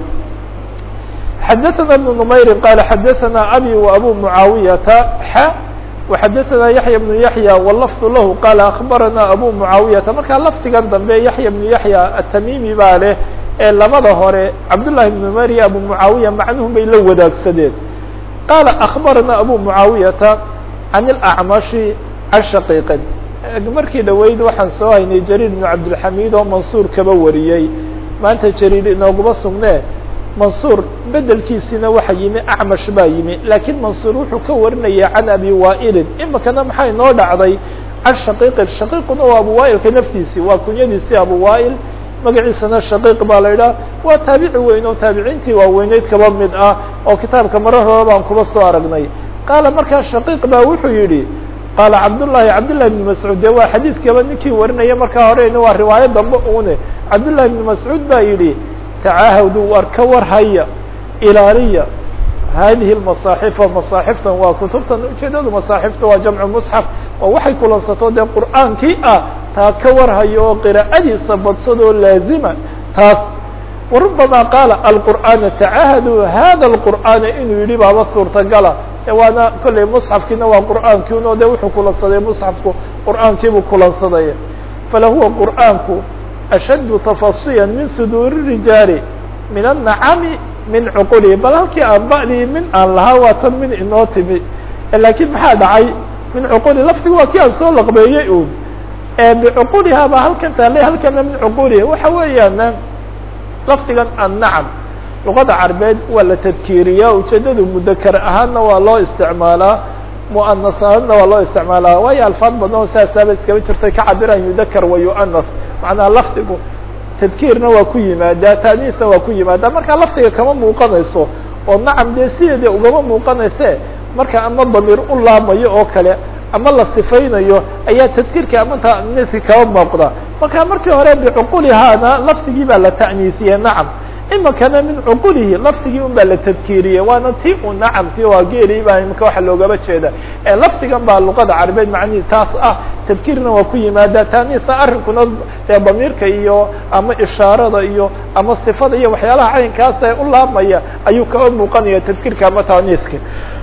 xadaثna بن نmayri qala xadaثna abi وabu muعaawiyata xa وxadaثna yaحya بن yaحya wlafظ lahu qala akbarana abu muعaawiyata markaa lafdigan dambe yaحya بن yaحya atamimi baa leh ee labada hore cabdالlahi بن numayr iyo abu muعaawiya macnuhum bay la wadaagsadeen qala akbarana abu muعaawiyata can اlأcmashi can shaqiiqin markii dhaweyd waxaan soo haynay jariir بn cabdilxamid oo mansuur kaba wariyey maanta jariir inooguma sugne mansuur bedelkiisina waxa yimi acmash baa yimi laakiin mansuur wuxuu ka warinaya can abi waa'ilin imikana maxaa inoo dhacday can shaqiiqin shaqiiquna waa abu waa'ilka naftiisi waa kunyadiisii abu waa'il magaciisana shaqiiq baa la idhaha waa taabici weyn oo taabiciintii waaweyneyd kaba mid ah oo kitaabka marar hore baan kuba soo aragnay qaala markaa shaqiiq baa wuxuu yidhi qaala cabdullahi cabdullahi bn mascuud dee waa xadiidkaba ninkii warinaya markaa horeyna waa riwaayo dambe une cabdullahi bn mascuud baa yidhi tacaahadu war ka war haya ilaaliya hadihi masaaxifa masaaxiftan waa kutubtan ujeedadu masaaxifta waa jamcu musxaf oo waxay kulansato dee qur'aankii ah taa ka war hayo oo qiraa'adiisa badsadoo laazima taas warubama qaala alqur'aana tacaahadu hada alqur'aana inuu yidhi baaba suurtagala waana kolley musxafkiina waa qur'aankii o de wuxuu kulansaday musxafku qur'aankiibuu kulansaday falahuwa qur'aanku ashaddu tafasiyan min suduuri rijaali min annacami min cuqulihi bal halkii aan ba'dii min aan lahaa waa tan min inoo timi laakiin maxaa dhacay min cuquli laftigu waa kii aan soo laqbeeyey un bicuqulihaa baa halkan taallay halkana min cuqulihi waxa weeyaan lafdigan annacam luqada carbeed waa la tadkiiriyaa ujeedadu mudakar ahaanna waa loo isticmaalaa muanas ahaanna waa loo isticmaalaa waayo alfaad badan oo saasaaba iskaba jirtay ka cabiraan yudakar wa yuanas macnaha lafdigu tadkiirna waa ku yimaadaa taaniisna waa ku yimaadaa markaa lafdiga kama muuqanayso oo nacam dee sideedii ugama muuqanayse marka ama damiir u laamayo oo kale ama la sifaynayo ayaa tadkiirka ama taaniiski kaba muuqda marka markii hore bicuqulihaana lafdigii baa la ta'niisiyey nacam imikana min cuqulihi lafdigii un baa la tadkiiriyey waana ti u nacamti waa geeli baa imika waxa loogaba jeeda lafdigan baa luqada carabeed macnihi taas ah tadkiirna waa ku yimaada taaniisa arrinkuna dee damiirka iyo ama ishaarada iyo ama sifada iyo waxyaalaha caynkaas ee u laabmaya ayuu kaba muuqanaya tadkiirka ama taaniiska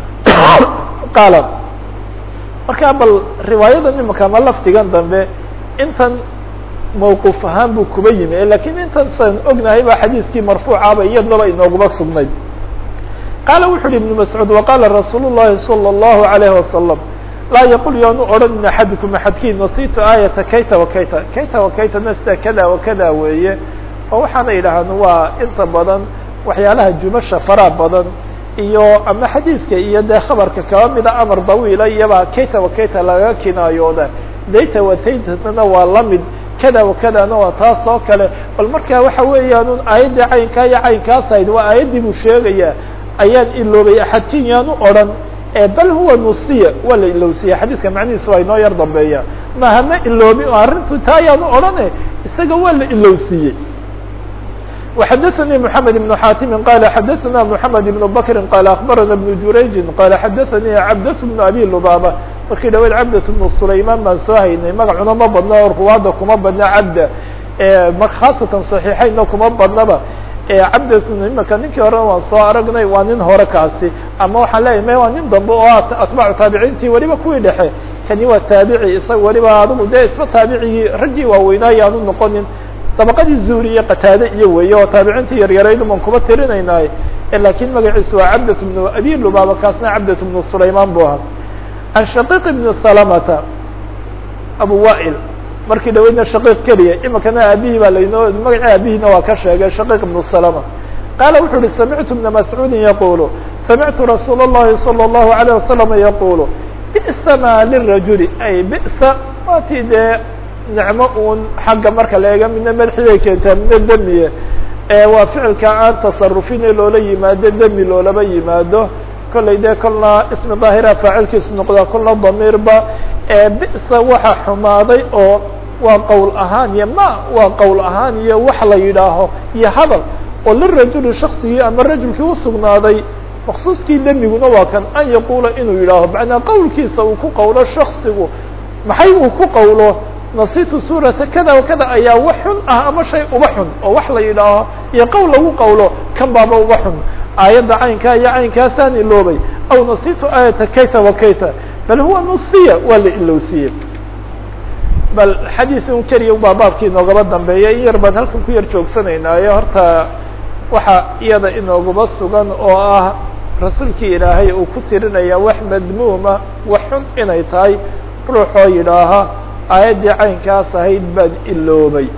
qaala marka bal riwaayadan imika ama lafdigan dambe intan mawquuf ahaan buu kuba yimi lakiin intaasaan ognahay ba xadiiskii marfuucaba iyadnaba inooguma sugnayd qaala wuxu uhi ibnu mascuud waqaala rasuul llahi salى اllahu alayhi wasalam laa yaqul yaanu odhan axadukum axadkiin nasitu aayata kayta wakayta kayta wakayta nasta kada wakada weeye oo waxaana yidhaahn waa inta badan waxyaalaha jumasha faraa badan iyo ama xadiiska iyo dee khabarka kaba mida amar dawiila iyaba kayta wakayta laga kinaayooda dayta wataytana waa lamid kada wakadana waa taas oo kale bal marka waxa weeyaan un aayaddii caynkaa iyo caynkaas ahayd waa aayaddii buu sheegaya ayaan iloobay axadkin yaanu odhan bal huwa nusiya waa la ilowsiya xadiiska macnihiisa waa inoo yar dambeeya maha ma iloobi arrintu taa ayaanu odhane isaga waa la ilowsiiyey وxdثnي محمد بن xاtم qال xdثna محمد بن بكر qال أخبرنا بن جurayج qال xdثnي cبدة بن أbي لبابة markii dhaweyd cabdat bnu sulayman baan soo haynay magacuna ma badna oo ruwaadda kuma badna cabda khaasatan صaxiixeynna kuma badnaba cabdat imaka ninkii horena waan soo aragnay waa nin hore kaasi ama waxaan leeyahy me waa nin dambe oo atbaacu taabiciintii weliba kuwii dhexe kani waa taabici isaga weliba adigu dee isma taabicigii raggii waaweynaayo aanu noqonin dabaqadii zuuri iyo qataade iyo weeye oo taabiciintii yaryaraydu baan kuma tirinaynaay lakin magaciisu waa cabdat bnu abi lubaaba kaasna cabdat bnu sulayman bu ahaa can shaqiiq bni salamata abu wail markii dhaweydna shaqiiq keliya imikana aabihii baa laynoo magaci aabihiina waa ka sheegay shaqiiq ibnu salama qaala wuxuu uhi samictu bna mascuudin yaqulu samictu rasuul اllahi salى اllahu alayه wasalam yaqulu bi'sa ma lirajuli ay bi'sa waatii dee nicmo uun xagga marka la eega midna madaxiday keentaa midna demiye waa ficilka aan tasarufin ee loola yimaado demi loolaba yimaado kollay dee kolna ismi daahira faacilkiisu noqdaa kolna damiirba bi'sa waxa xumaaday oo waa qowl ahaan iyo ma waa qowl ahaan iyo wax la yidhaaho iyo hadal oo lirajuli shaksigii ama rajulkii usugnaaday maksuuskii demiguna waa kan an yaquula inuu yidhaaho macnaa qowlkiisa uu ku qowlo shaksigu maxay uu ku qowlo nasitu suurata kada wa kada ayaa wax xun ah ama shay uba xun oo wax la yidhaaho iyo qowl lagu qowlo kan baaba uba xun aayadda caynkaa iyo caynkaasaan iloobay aw nasitu aayata kayta wa kayta bal huwa nusiya waa la ilowsiye bal xadiid un keliya baa baabkii inoogaba dambeeya in yar baan halkan ku yar joogsanaynayo horta waxa iyada inoogaba sugan oo ah rasuulkii ilaahay uu ku tirinaya wax madmuuma wax xun inay tahay ruuxoo yidhaaha aayaddii caynkaas ahayd baan iloobay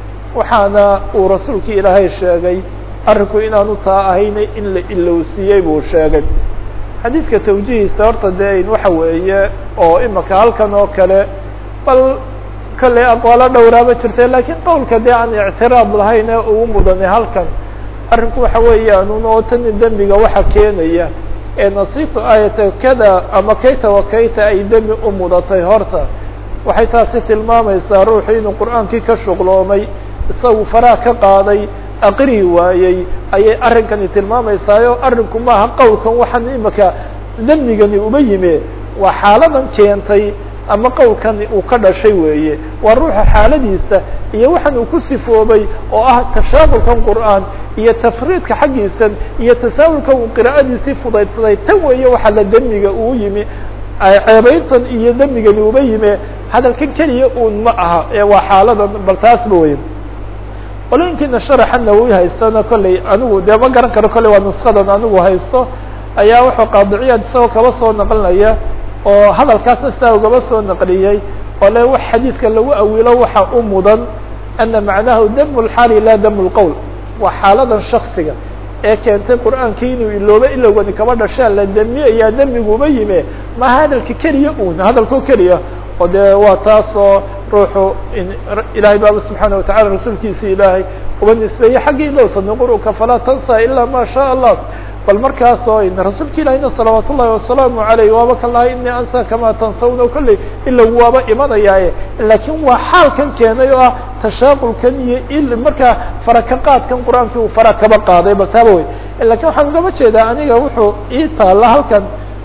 waxaana uu rasuulkii ilaahay sheegay arrinku inaanu taa ahaynay in la ilowsiiyey buu sheegay xadiidka tawjihiisa horta dee waxa weeye oo imika halkan oo kale bal kollay aqwaalo dhowraaba jirta lakiin qowlka dee aan ictiraad lahayn ee ugu mudanay halkan arrinku waxa weeyaan oo tani dembiga waxa keenaya ee nasiibtu aayata kada ama kayta wa kayta ay dembi u mudatay horta waxay taasi tilmaamaysaa ruuxu inuu qur'aankii ka shuqloomay isagu faraha ka qaaday aqrihi waayey ayay arrinkani tilmaamaysaayoo arrinku maaha qowlkan waxaan imika dembigani uba yime waa xaaladan keentay ama qowlkani uu ka dhashay weeye waa ruuxa xaaladiisa iyo waxaan uu ku sifoobay oo ah tashaaqulkan qur'aan iyo tafriidka xaggiisan iyo tasaawulkan uu qiraa'adiisii fudaydsaday tan weeye waxaa la dembiga uu yimi ceebayntan iyo dembigani uba yime hadalkan keliya uun ma aha ee waa xaaladan bal taasba wey qolooyinkiina sharaxa nawowi haystana kolley anigu dee ma garan karo kolley waa nuskadan anigu haysto ayaa wuxuu qaadiciyaad isagoo kaba soo naqlinaya oo hadalkaasna sidaa ugaba soo naqliyey oo le wax xadiidka lagu awilo waxa u mudan ana macnahu damu lxaali laa damu lqowl waa xaaladan shaksiga ee keentay qur'aankii inuu ilooba ilowgani kaba dhashaa la demiyayaa demiguba yime maha hadalka keliya un hadalkoo keliya oo dee waa taasoo ruuxu ilahay baaba subxaana watacala rasuulkiisa ilaahay uba nisbeeyey xaggii loo sanuqur'uka falaa tansa ilaa ma sha allah bal markaasoo rasuulka ilahina salawaat ullahi wasalaamu alayh waaba kan lahay inii ansa kamaa tansawna kolley ilow waaba imanayaaye laakiin waa xaalkan keenay oo ah tashaaqulkan iyo il markaa faraka qaadkan qur-aankii uu fara kaba qaaday bal taaba wey lakin waxaan ugama jeedaa aniga wuxuu ii taalla halkan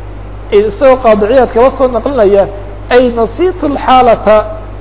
isagoo qaadiciyaad kaba soo naqlinaya ay nasitu lxaalata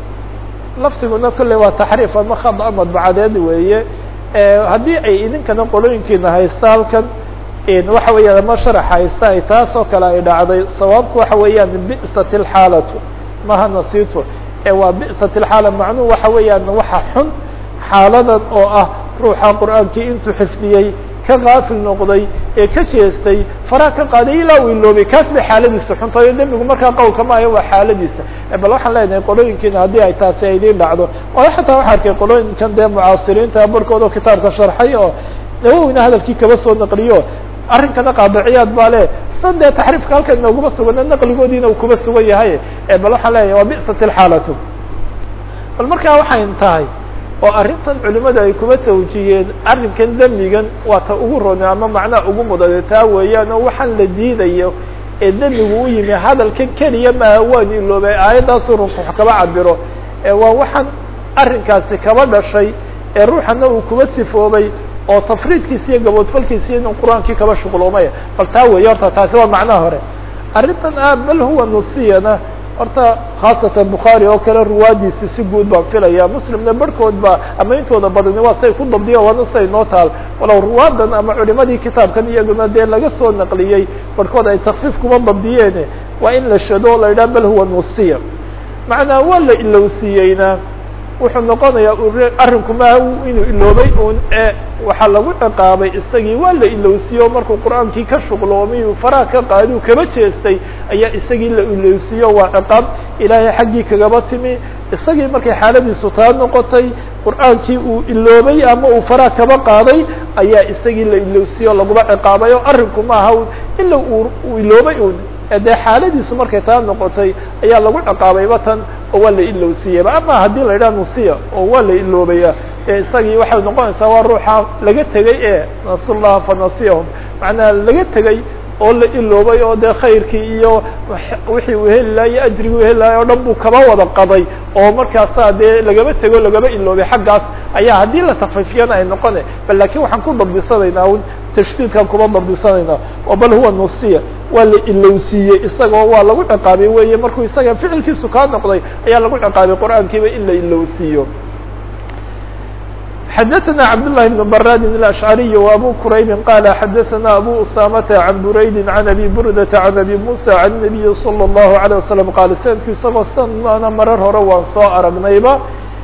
laftiguna kolley waa taxriif ama khada madbacadeed weeye haddii ay idinkana qolooyinkiina haysta halkan waxa weeyaan ama sharax haysta ay taas oo kale ay dhacday sawaabku waxa weeyaan bi'sat اlxaalatu maha nasitu ee waa bi'sat اlxaala macnuhu waxa weeyaan waxa xun xaaladan oo ah ruuxa qur'aankii intuu xifdiyey ka kaafil noqday ee ka jeestay faraha ka qaaday ilaa uu iloobay kaas bay xaaladiisa xuntayo dembigu markaa qowlka maayo waa xaaladiisa bal waxaan leenahay qolooyinkiina haddii ay taasi ay idiin dhacdo oo xataa waxaa arkay qolooyinkan dee mucaasiriinta barhkooda kitaabka sharxay oo nawowina hadalkii kaba soo naqliyo arrinkana qaadiciyaad baa le san dee taxriifka halkan inooguma sugana naqligoodiina uu kuba sugan yahay bal waxaan leeyahay waa bi'sat اlxaalatu bal markaa waxay tahay oo arrintan culimadu ay kuba tawjiyeen arrinkan demigan waa ta ugu rone ama macnaha ugu mudade taa weeyaan oo waxaan la diidayo ee demigu u yimi hadalkan keliya maaha waan iloobay aayaddaasuu runku kaba cabiro waa waxaan arrinkaasi kaba dhashay ee ruuxana uu kuba sifoobay oo tafriidkiisa iyo gaboodfalkiisa iyo inuu qur-aankii kaba shuqloomaya bal taa weeye horta taasi waa macnaha hore arrintan ah bal huwa nusiyana horta khaasatan bukhaari oo kale ruwaadiisi si guud baan filaya muslimna barhkood ba ama intooda badani waa say ku dabdiya waana say noo taal walow ruwaadan ama culimadii kitaabkan iyaguna dee laga soo naqliyey barhkood ay takfiif kuma dabdiyeene waa in la shado o la yidhaha bal huwa nusiya macnaa waa la ilowsiiyeyna wuxuu noqonayaa arrinku maaha inuu iloobay un e waxaa lagu ciqaabay isagii waa la ilowsiiyo markuu qur-aankii ka shuqloomay uu faraha ka qaadi u kaba jeestay ayaa isagii la ilowsiiyo waa ciqaab ilaahay xaggii kagaba timi isagii markay xaaladiisu taa noqotay qur-aankii uu iloobay ama uu faraha kaba qaaday ayaa isagii la ilowsiiyo laguma ciqaabay oo arrinku maaha ila uu iloobay un dee xaaladiisu markay taa noqotay ayaa lagu ciqaabayba tan oo waa la ilowsiiyeyba ama haddii la yidhaha nusiya oo waa la iloobaya e isagii waxay noqonaysaa waa ruuxa laga tegey ee nasullaha fanasiyahum macnaha laga tegey oo la iloobay oo dee khayrkii iyo wixii uu heli laha iyo ajrigii u heli lahay o dhan buu kaba wada qaday oo markaasaa dee lagaba tego lagaba iloobay xaggaas ayaa haddii la takfifiyana ay noqone bal lakin waxaan ku dabdisanaynaa un tashdiidkaan kuma dabdisanaynaa oo bal huwa nusiya waa la ilowsiiyey isagoo waa lagu ciqaabay weeye markuu isaga ficilkiisu kaa noqday ayaa lagu ciqaabay qur-aankiiba in la ilowsiiyo xdثna cبداللh بن براد الأشعري وأbو كرayب قال xdثna أbو أسامة عن برaيد عن أbي بردة عن أbي موسى عن النبي صلى الله عليه وسلم qال سندku isagoo sana marar hore waan soo aragnayba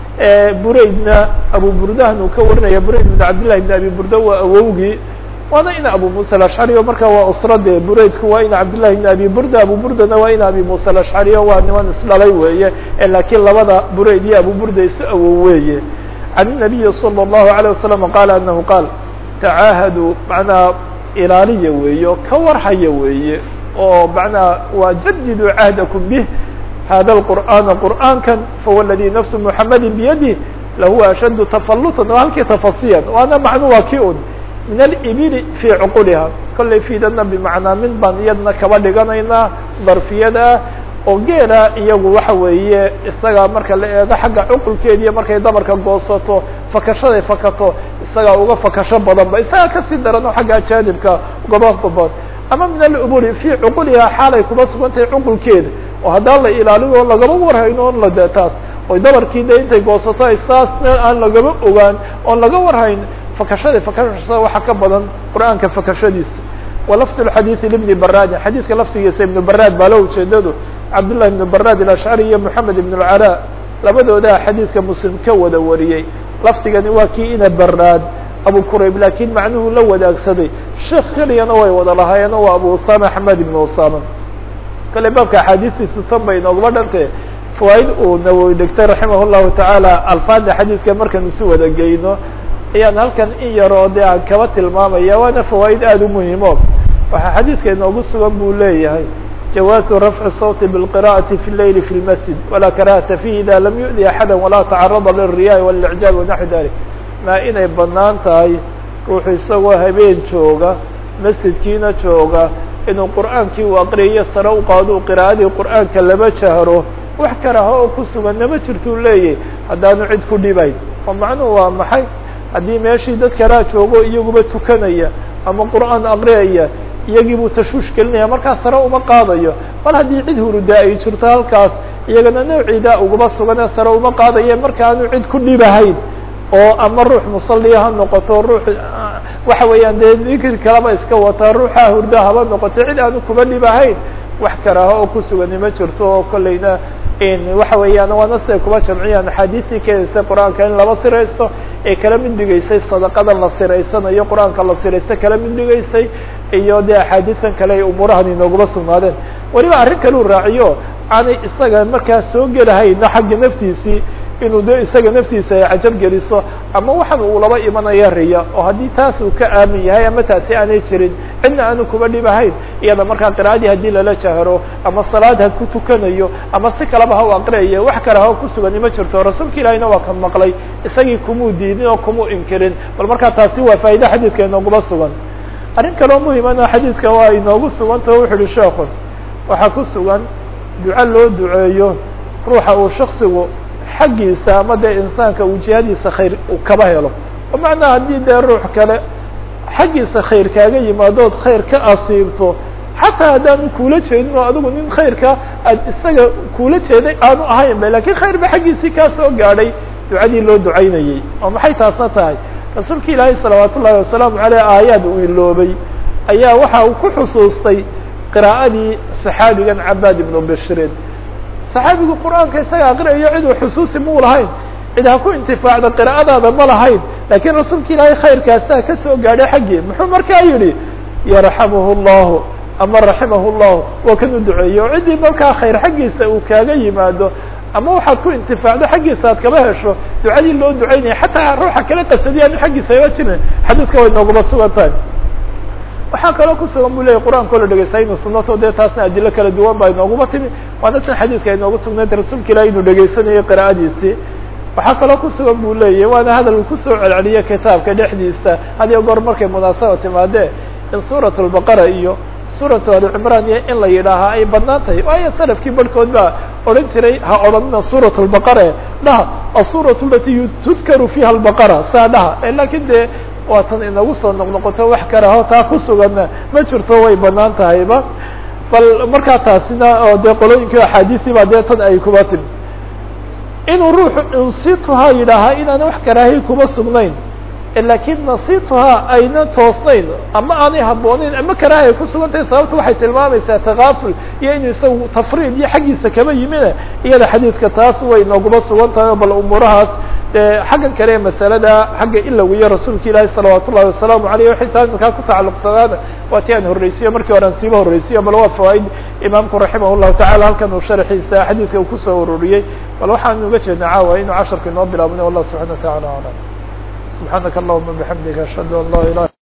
braydna abu burdahan uu ka warinaya brayd بن cabdاللahi بن أbي burda waa awowgii waana ina abu muسى الأشعري o marka waa usrade braydku waa ina cabdاللahi بن أbي burda abu burdana waa ina abi muسى الأشعري waa niman isdhalay weeye lakiin labada brayd iyo abu burda isu awow weeye عن النبي صلى الله عليه وسلم قال أنه قال تعاهدوا معنaa ilaaliya weeye o ka warhaya weeye oo معنaa waa جددوا عهدكم به hذا القرآن قرآaنكا فهو الذي نفس محمد بيده لهو أشد تفلطا o halkii تفصيا waana معنو waa ki un من الإبل في عقلها kollay فidana بمعنaa min baan iyadna kaba dhiganaynaa ضرفiyada oo geela iyagu waxa weeye isaga marka la eego xagga cuqulkeediiyo markay dabarka goosato fakashaday fakato isagaa uga fakasho badan ba isagaa kasii daran oo xagga ajaanibka ugaba badan ama min aluburi fi cuqulihaa xaalay kuma sugan tahay cuqulkeeda oo haddaan la ilaaliyo lagaba warhayno on la de taas oy dabarkii de intay goosato ay saas meel aan lagaba ogaan oon laga warhayn fakashaday fakashada waxa ka badan qur-aanka fakashadiisa walafd xadiiث لبن brاd xadiiska laftigiisa iبن brاd baa la ujeedadu cabdاللahi بن brاd الأشعري iyo محamed بن العلاء labadoodaa xadiiska mslim ka wada wariyey lafdigani waa kii ina brاd abu qurayb lakin macnuhu la wadaagsaday sheekh keliyana way wada lahaayeen waa abu usama حmed بن usama kale baabka axaadiistiisu tan bay inooguma dhante fawaaid uu nawowi dhigtay raximah الlahu taعaalى alfaada xadiiska markaan isu wada geyno ayaan halkan in yaroo de aan kaba tilmaamaya waana fawaaid aada u muhimo waxaa xadiidka inoogu sugan buu leeyahay jawaazu rafci sawti bاlqira'ati fi leyli fi lmasjid walaa karahata fihi ida lam yu'di axada walaa tacarada lilriyaai walicjaab wanaxwi dalik maa inay banaan tahay ruuxu isagoo habeen jooga masjidkiina jooga inuu qur'aankii u aqriyayo sare u qaado u qira'adii qur'aanka lama jahro wax karaha oo ku sugan nama jirtuu leeyahy haddaanu cid ku dhibayn oo macnuhu waa maxay haddii meeshii dad kalaa joogo iyaguba tukanaya ama qur'aan aqriyaya iyagii buu tashwiish gelinaya markaa sare uma qaadayo bal haddii cid hurudaa ay jirto halkaas iyagana nawciidaa ugaba suganee sare uma qaadaye markaanu cid ku dhibahayn oo ama ruux musalliya ha noqoto ruux waxa weeyaan dee dikri kalaba iska wataa ruuxa hurdaa haba noqoto cid aanu kuba dhibahayn wax karaha oo ku sugani ma jirto oo kolleyna waxa weeyaan waana siday kuba jamciyaan axaadiistii keenaysay qur-aanka in laba siraysto ee kala mid dhigaysay sadaqada la siraysanayo qur-aanka la siraysto kala mid dhigaysay iyo dee axaadiistan kale ay umuurahan inooguma sugnaadeen weliba arrin kaleu raaciyo aanay isaga markaa soo gelahayna xagga naftiisii inuu de isaga naftiisa ay cajab geliso ama waxan uu laba imanaya riya oo haddii taas uu ka aamin yahay ama taasi aanay jirin cidna aanu kuba dhibahayn iyada markaa qira'adii haddii lala jahro ama salaad ha ku tukanayo ama si kaleba ha u aqriyayo wax kale ha ku sugani ma jirto rasuulka ilaahiyna waa ka maqlay isagii kumuu diidin oo kumuu inkirin bal markaa taasi waa faa'iide xadiidka inooguma sugan arrin kaloo muhimana xadiidka waa inoogu sugantao wuxu uhi sheekhu waxaa ku sugan duco loo duceeyo ruuxa uu shaksigu xaggiisa ama dee insaanka uu jihadiisa khayr uu kaba helo oo macnaha haddii dee ruux kale xaggiisa khayr kaaga yimaadood khayr ka asiibto xataa haddaanu kuula jeedin oo adigu nin khayrka aad isaga kuula jeeday aanu ahayn ba lakin khayr ba xaggiisii kaa soo gaadhay ducadii loo ducaynayey oo maxay taasna tahay rasuulka ilaahay salawaat ullahi wasalaamu aleyh aayaad uu iloobay ayaa waxa uu ku xusuustay qiraa'adii saxaabigan cabaad ibnu bishrin saxaabigu qur-aanka isaga aqriyayo cid uu xusuusi muu lahayn cid ha ku intifaacda qiraa'adaada ma lahayn lakiin rasuulka ilaahay khayrkaasaa ka soo gaadhay xaggii muxuu markaa yidhi yarxamuhu llahu ama raximahu llahu waa kan u duceeye oo ciddii markaa khayr xaggiisa uu kaaga yimaado ama waxaad ku intifaacdo xaggiisa aad kaba hesho ducadii loo ducaynaya xataa ruuxa kala qasadiyaanu xaggiisa iga jirin xadiiska way nooguma sugan tahay waxaa kaloo kusugan bu leyahy qur-aanka o la dhegeystay inu sunato dee taasna adilo kala duwan baa inooguma timi waana tan xadiidka inoogu sugnayd rasuulka ilahi inuu dhegeysanayo qiraa'adiisii waxaa kaloo kusugan bu leeyahy waana hadal uu kusoo celceliyo kitaabka dhexdiisa hadiyo goor markay munaasaba timaadee in suurat lbaqara iyo suuratu ali cimraan iyo in la yidhaahaa ay badnaan tahay waayo salafkii barhkood baa odhan jiray ha odhanina suurat lbaqare dhaha asuuratu alati tudkaru fiiha albaqara saa dhaha lakin dee waa tan inagu soo noqnoqoto wax karaho taa ku suganna ma jirto way banaan tahayba bal markaa taasina oo dee qolooyinkii axaadiisii baa dee tan ay kuba timi inuu ruuxu insituhaa yidhaahaa inaan wax karaahiy kuma sugnayn lakin nasituhaa ayna toosnayn ama aanay habboonayn ama karaahi ay kusugan tahay sababta waxay tilmaamaysaa takaaful iyo inuu isagu tafriid iyo xaggiisa kaba yimine iyada xadiidka taas way nooguma sugan tahay bal umuurahaas xaggan kale masalada xagga ilawiyo rasuulka ilaahi salawaat ullahi wasalaamu aleyh waxay taa iminkaa ku tacalluqsadaan waa ti aan horreysiyo markii hore aan siiba horreysiyo bal waa fawaaid imaamku raximah llahu tacala halkan uu sharxiisa xadiidka uu kusoo ururiyey bal waxaan uga jeedna caawa inuu casharka inoo bilaabnay wallah subxana wa tacala alam سبحانك اللهم بحمدك أشهد أن لا إله